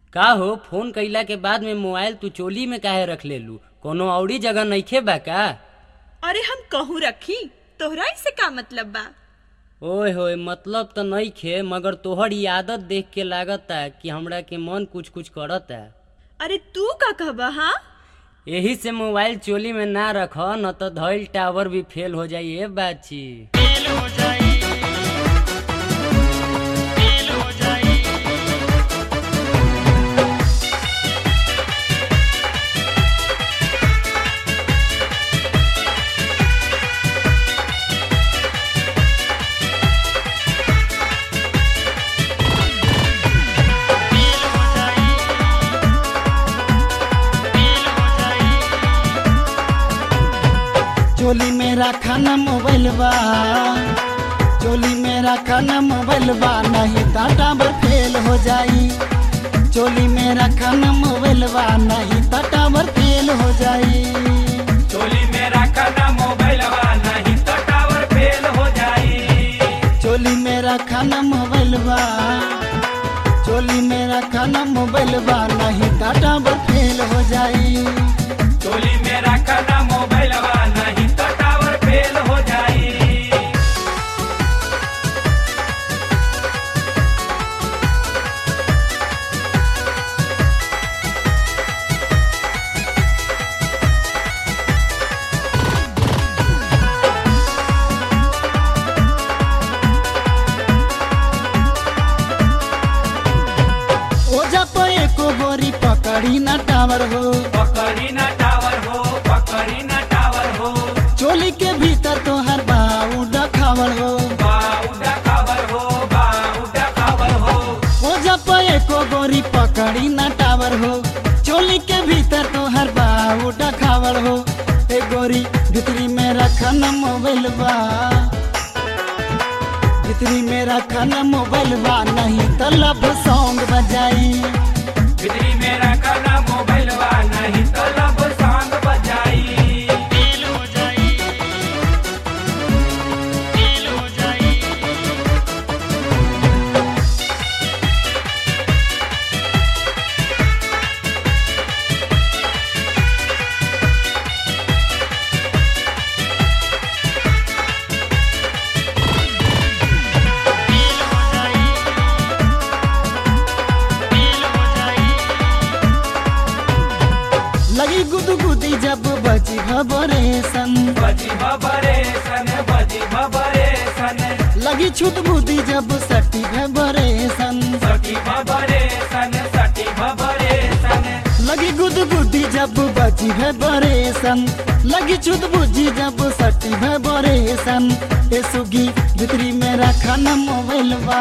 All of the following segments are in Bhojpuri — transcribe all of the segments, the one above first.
का हो फोन कइला के बाद में मोबाइल तू चोली में काहे रख लेलू कोनो औरी जगह नइखे बा का अरे हम कहूँ रखी तोहरा से का मतलब बा ओए होए मतलब तो नइखे मगर तोहर ई आदत देख के लागता कि हमरा के मन कुछ कुछ करता अरे तू का कहबा हाँ यही से मोबाइल चोली में ना रख न तो धइल टावर भी फेल हो जाई ए बाची चोली मेरा खाना मोबाइल बा चोली मेरा खाना मोबाइल बा नहीं तो टावर फेल हो जाई चोली मेरा खाना मोबाइल बा नहीं तो टावर फेल हो जाई चोली मेरा खाना मोबाइल बा नहीं तो टावर फेल हो जाई चोली मेरा खाना मोबाइल बा चोली मेरा खाना मोबाइल बा नहीं तो टावर फेल हो जाई चोली मेरा खाना मोबाइल बा नहीं तो टावर फेल हो जाई ओजा पे एको गोरी पकड़ी ना टावर हो पकड़ी ना टावर हो पकड़ी ना टावर हो चोली के भीतर तो हर बाऊ डखावर हो बाउडा खबर हो बाउडा खबर हो ओजा पे एको गोरी पकड़ी ना टावर हो चोली के भीतर तो हर बाऊ डखावर हो ए गोरी भितरी में रखन मोबाइल बा भितरी में रखन मोबाइल बा नहीं तो लब सॉन्ग बजाई बिजली मेरा खाना मोबाइल बा नहीं तो लब सांग बजाई लगी गुदगुदी जब बजी खबरे सन बजी बबरे सन बजी बबरे सन लगी छुट बुदी जब सटी खबरे सन सटी बबरे सन सटी बबरे सन लगी गुदगुदी जब बजी है बरेसन लगी चुद बुझी जब सटी है बरेसन ए सुगी भितरी मेरा खाना मोबाइल बा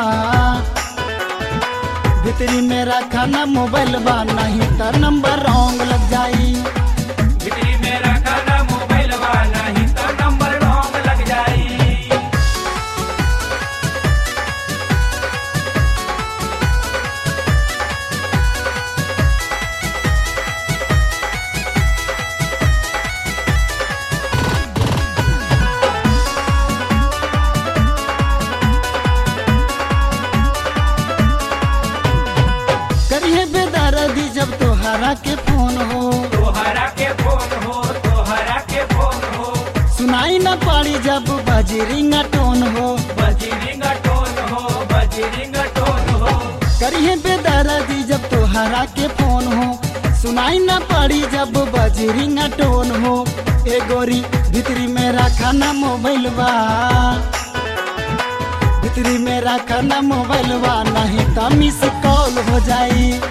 भितरी मेरा खाना मोबाइल बा नहीं तो नंबर रॉन्ग लग जाई बिजली मेरा खाना मोबाइल बा नहीं तो नंबर रॉन्ग लग जाई करिए बेदर्दी जब तोहरा के फोन हो तोहरा के फोन हो तोहरा के फोन हो सुनाई न पाड़ी जब बजी रिंग टोन हो बजी रिंग टोन हो बजी रिंग टोन हो करिए बेदर्दी जब तोहरा के फोन हो सुनाई न पड़ी जब बजी रिंग टोन हो ए गोरी भितरी मेरा खाना मोबाइल बा भितरी मेरा खाना मोबाइल बा नहीं तो मिस कॉल हो जाई